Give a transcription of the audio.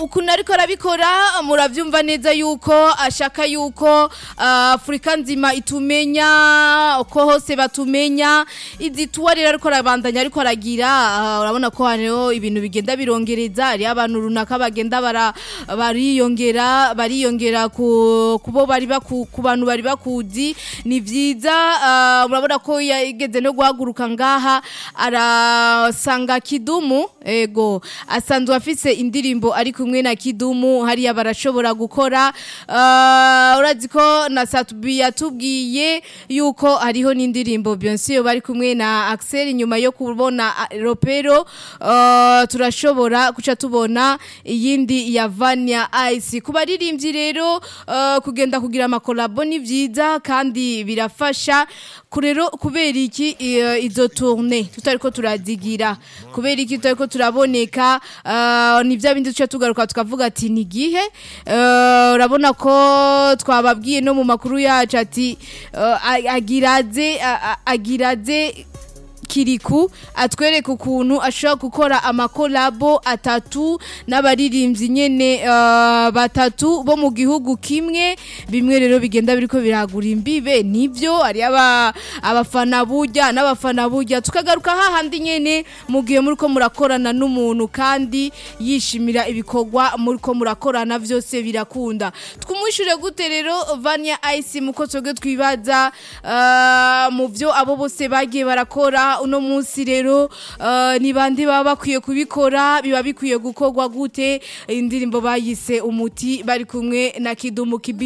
ukuntu ariko arabikora muravyumva neza yuko ashaka yuko uh, Afrika nzima itumenya uko hose batumenya izituwa rero ariko arabandanya ariko aragira uh, urabona ko hano ibintu bigenda birongereza ari abantu runaka bagenda bara bariyongera bariyongera ku kubo bari baku ku bantu bari bakuzi ni vyiza uh, murabona ko yageze no guhaguruka ngaha arasanga kidumu ego asanzwe afise indirimbo ari kumwe na kidumu hariya barashobora gukora uh, urazi ko na Satubi yatubwiye yuko hariho n'indirimbo Beyonce bari kumwe na Axel nyuma yo kubona uh, Ropero uh, turashobora kuca tubona iyindi ya Vania Ice kubaririmbyi rero uh, kugenda kugira amakolabo ni vyiza kandi birafasha kurero kubera iki uh, izo tourne tutariko turazigira kubera iki tutariko turaboneka uh, ni vya bindi tuca tugaruka tukavuga ati ni gihe uh, urabona ko twababwiye no mu makuru yacu ati uh, agiraze agiraze kiriku atwereka ukuntu ashobora gukora amakolabo atatu n'abaririmbyi nyene uh, batatu bo mu gihugu kimwe bimwe rero bigenda biriko biragura imbibe nivyo ari aba abafana burya n'abafana burya tukagaruka hahandi nyene mu gihe muriko murakorana n'umuntu kandi yishimira ibikorwa muriko murakorana vyose birakunda twumwishure gute rero Vania Ice muko twebwe twibaza uh, mu vyo abo bose bagiye barakora uno munsi rero uh, ni bande baba bakwiye kubikora biba bikwiye gukorwa gute indirimbo bayise umuti bari kumwe na Kidumu Kibi